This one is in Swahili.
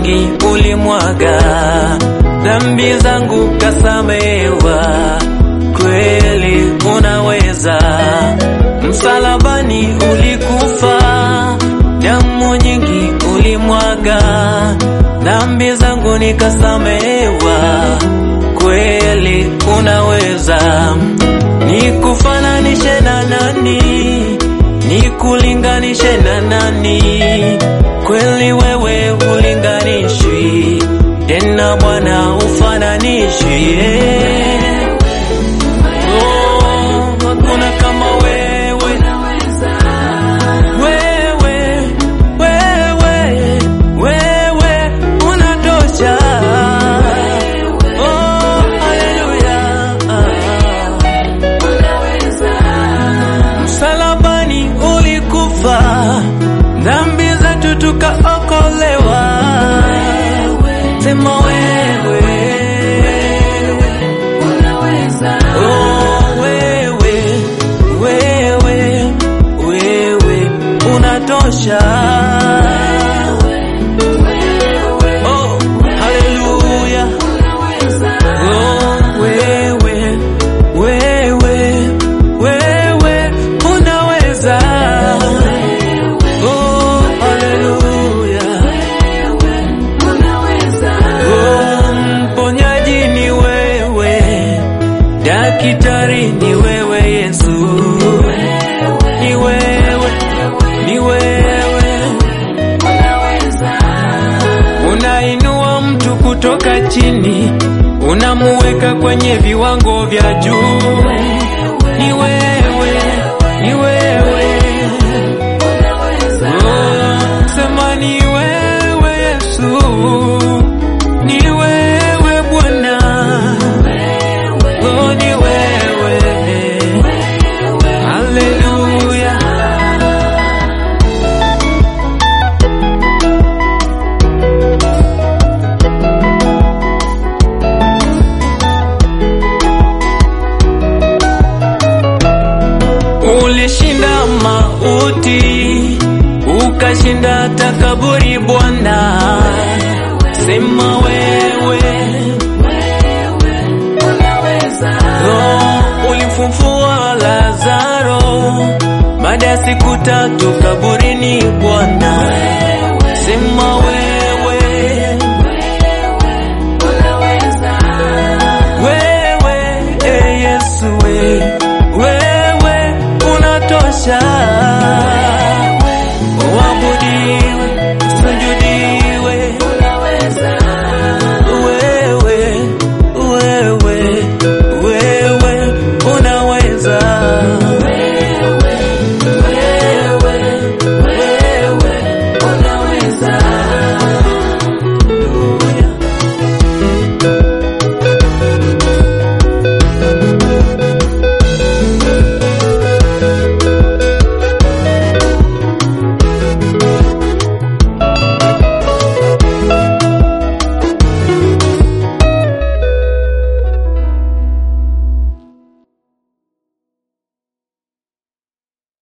nyingi ulimwaga, dhambi zangu kasamehewa, kweli unaweza. Msalabani ulikufa, damu nyingi ulimwaga, dhambi zangu nikasamehewa, kweli unaweza. Nikufananishe na nani? Nikulinganishe na nani? Kweli wewe ulinganishwi, tena Bwana ufananishwi. yeah. Oh, hakuna kama wewe. Wewe, wewe, wewe unatosha. Oh, haleluya. Msalabani ulikufa, dhambi zetu tukaokolewa. Sema wewe, oh wewe, wewe, wewe unatosha. Oh, haleluya. Oh, wewe, wewe, wewe unaweza. Oh, haleluya. Oh, mponyaji ni wewe, daktari ni wewe Yesu, ni wewe, ni wewe, unainua mtu kutoka chini, unamuweka kwenye viwango vya juu, ni wewe, ni wewe. Oh, sema ni wewe Yesu, ni wewe Bwana, oh, ni wewe, haleluya. Ulishinda mauti, ukashinda takaburi Bwana, sema wewe. Oh, ulifufua Lazaro baada ya siku tatu kaburini Bwana, sema wewe.